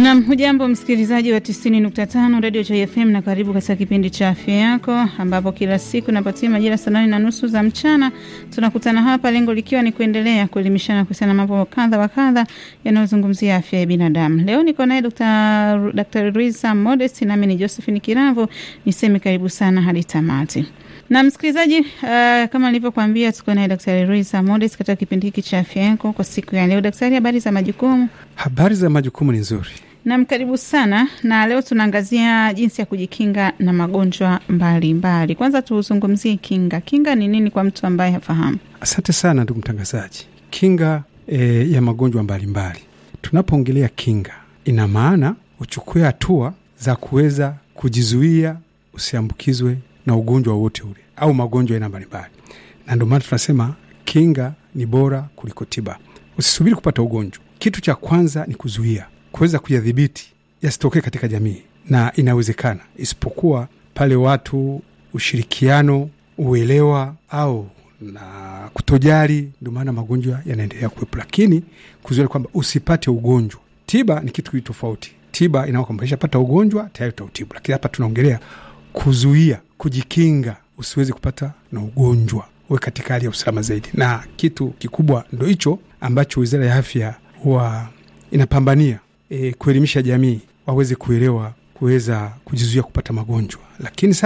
Nam, hujambo msikilizaji wa 90.5 Radio Joy FM na karibu katika kipindi cha afya yako, ambapo kila siku napatia majira saa nane na nusu za mchana tunakutana hapa, lengo likiwa ni kuendelea kuelimishana kuhusiana na mambo kadha wa kadha yanayozungumzia afya ya binadamu. Leo niko naye Dr. Dr. Luisa Modest, nami ni Josephine Kiravo, niseme karibu sana hadi tamati. Na msikilizaji, uh, kama nilivyokuambia tuko naye Daktari Luisa Modest katika kipindi hiki cha afya yako kwa siku ya leo. Daktari, habari za majukumu? Habari za majukumu ni nzuri. Nam, karibu sana. Na leo tunaangazia jinsi ya kujikinga na magonjwa mbalimbali mbali. Kwanza tuzungumzie kinga. Kinga ni nini kwa mtu ambaye hafahamu? Asante sana ndugu mtangazaji. Kinga e, ya magonjwa mbalimbali. Tunapoongelea kinga, ina maana uchukue hatua za kuweza kujizuia usiambukizwe na ugonjwa wowote ule au magonjwa aina mbalimbali, na ndio maana tunasema kinga ni bora kuliko tiba. Usisubiri kupata ugonjwa. Kitu cha kwanza ni kuzuia, kuweza kuyadhibiti yasitokee katika jamii, na inawezekana, isipokuwa pale watu ushirikiano, uelewa au na kutojali, ndio maana magonjwa yanaendelea kuwepo. Lakini kuzuia kwamba usipate ugonjwa. Tiba ni kitu tofauti. Tiba inaona kwamba ishapata ugonjwa tayari utautibu, lakini hapa tunaongelea kuzuia, kujikinga usiwezi kupata na ugonjwa, uwe katika hali ya usalama zaidi. Na kitu kikubwa ndo hicho ambacho Wizara ya Afya huwa inapambania e, kuelimisha jamii waweze kuelewa, kuweza kujizuia kupata magonjwa, lakini